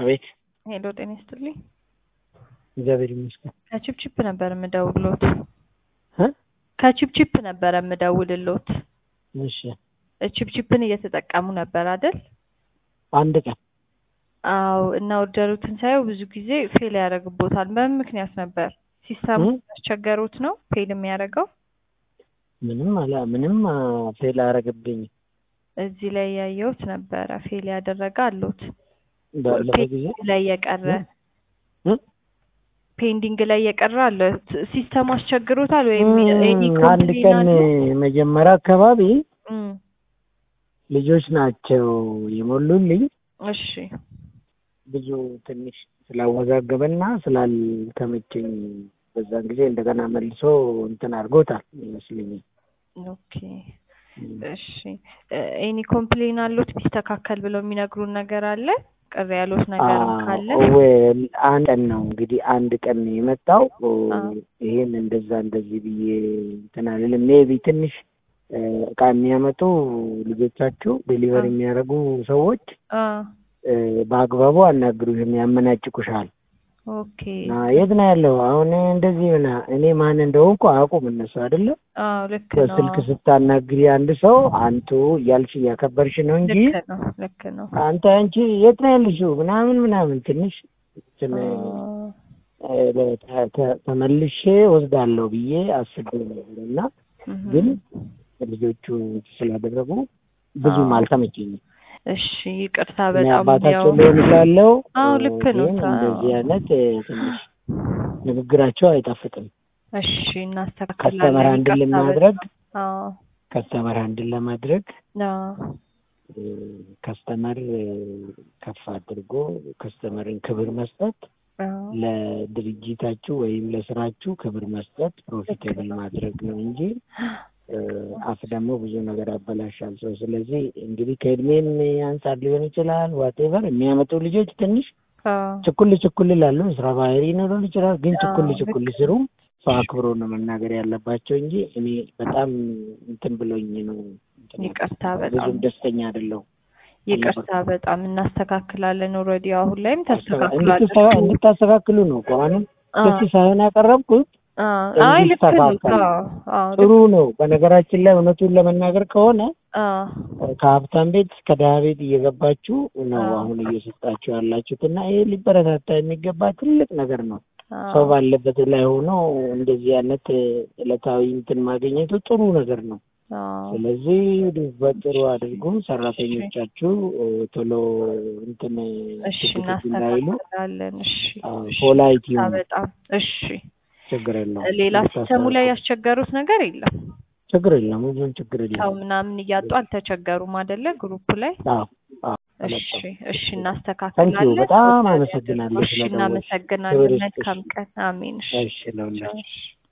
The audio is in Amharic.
አቤት ሄሎ ጤና ይስጥልኝ። እግዚአብሔር ይመስገን። ከቺፕቺፕ ነበር የምደውልሎት። እ ከቺፕቺፕ ነበር የምደውልሎት። እሺ ቺፕቺፕን እየተጠቀሙ ነበር አይደል? አንድ ቀን አዎ። እና ኦርደሩትን ሳየው ብዙ ጊዜ ፌል ያደርግቦታል። በምን ምክንያት ነበር? ሲስተሙ እ? ያስቸገሩት ነው ፌል የሚያደርገው? ምንም አላ ምንም አ፣ ፌል አያረግብኝ እዚህ ላይ ያየሁት ነበረ ፌል ያደረገ አሉት። ባለፈው ጊዜ ፔንዲንግ ላይ የቀረ እ? ፔንዲንግ ላይ የቀረ አለ። ሲስተሙ አስቸግሮታል ወይም ኤኒ እም፣ አንድ ቀን መጀመሪያ አካባቢ እም፣ ልጆች ናቸው የሞሉልኝ። እሺ ብዙ ትንሽ ስላወዛገበና ስላልተመቸኝ በዛን ጊዜ እንደገና መልሶ እንትን አድርጎታል ይመስለኛል። ኦኬ እሺ ኤኒ ኮምፕሌን አሉት ቢስተካከል ብለው የሚነግሩን ነገር አለ? ቅር ያሉት ነገርም ካለ ዌል አንድ ቀን ነው እንግዲህ አንድ ቀን ነው የመጣው። አዎ። ይሄን እንደዛ እንደዚህ ብዬ እንትን አልልም። ሜቢ ትንሽ እ፣ እቃ የሚያመጡ ልጆቻችሁ ዴሊቨር አዎ። የሚያደርጉ ሰዎች አ እ፣ በአግባቡ አናግሩሽም፣ ያመናጭቁሻል። ኦኬ እና የት ነው ያለው አሁን እንደዚህ ሆና እኔ ማን እንደሆንኩ አያውቁም እነሱ አይደለም። አዎ ልክ ነው በስልክ ስታናግሪ አንድ ሰው አንቱ እያልሽ እያከበርሽ ነው እንጂ ልክ ነው ልክ ነው አንተ አንቺ የት ነው ያለሽው ምናምን ምናምን ትንሽ እንትን አ፣ እ፣ ተ- ተ- ተመልሼ ወስዳለሁ ብዬ አስቤ ነበር እና እህም። ግን ልጆቹ ስላደረጉ ብዙም አዎ። አልተመቸኝም። እሺ ይቅርታ እኔ በጣም አባታቸው ያው ሊሆን እችላለሁ። አዎ ልክ ነው ግን አዎ። እንደዚህ አይነት እ፣ ትንሽ ንግግራቸው አይጣፍጥም። እሺ ከስተመር እናስተካክላለን አንድን ይቅርታ ለማድረግ በጣም አዎ ከስተመር አንድን ለማድረግ አዎ እ፣ ከስተመር እ፣ ከፍ አድርጎ ከስተመርን ክብር መስጠት አዎ ለድርጅታችሁ ወይም ለስራችሁ ክብር መስጠት ፕሮፊቴብል ማድረግ ነው እንጂ እ፣ አፍ ደግሞ ብዙ ነገር ያበላሻል ሰው። ስለዚህ እንግዲህ ከእድሜም አንጻር ሊሆን ይችላል ዋቴቨር የሚያመጡ ልጆች ትንሽ አዎ ችኩል ችኩል ይላሉ። ስራ ባህሪ ሊኖረን ይችላል። ግን ችኩል አዎ፣ ችኩል ልክ ሲሉ ሰው አክብሮ ነው መናገር ያለባቸው እንጂ እኔ በጣም እንትን ብሎኝ ነው እንትን ይቅርታ ያልኩት። በጣም ብዙም ደስተኛ አይደለሁም። ይቅርታ በጣም እናስተካክላለን። ኦልሬዲ አሁን ላይም እንድትስተካ- ተስተካክላለች። እንድታስተካክሉ ነው እኮ አሁንም አዎ ክስ ሳይሆን ያቀረብኩት አዎ አይ ልክ ነው። እንዲስተካከል አዎ አዎ ጥሩ ነው። በነገራችን ላይ እውነቱን ለመናገር ከሆነ አዎ ከሀብታም ቤት እስከ ድሀ ቤት እየገባችሁ ነው አዎ። አሁን እየሰጣችሁ ያላችሁት እና ይሄ ሊበረታታ የሚገባ ትልቅ ነገር ነው። ሰው አዎ ባለበት ላይ ሆኖ እንደዚህ አይነት ዕለታዊ እንትን ማግኘቱ ጥሩ ነገር ነው። አዎ ስለዚህ በጥሩ አድርጉ። ሰራተኞቻችሁ እ፣ ቶሎ እንትን እሺ ትክትክ እንዳይሉ እናስተካክላለን። እሺ እሺ ፖላይት ይቅርታ ይሁኑ። በጣም እሺ። ችግር የለውም። ሌላ ሲስተሙ ላይ እንድታስተካክሉ። ያስቸገሩት ነገር የለም። ችግር የለም። ብዙም ችግር ሰው የለም። ምናምን እያጡ አልተቸገሩም አይደለ? ግሩፕ ላይ አዎ አዎ እሺ አልወጣም። እሺ ታንኪዩ እናስተካክላለን። በጣም ኦርደር አመሰግናለሁ ያድርጉ። እሺ ስለደወልሽ። እናመሰግናለን። ክብር ይስጥሽ። መልካም ቀን። አሜን። እሺ እሺ ለሁላችሁ። እሺ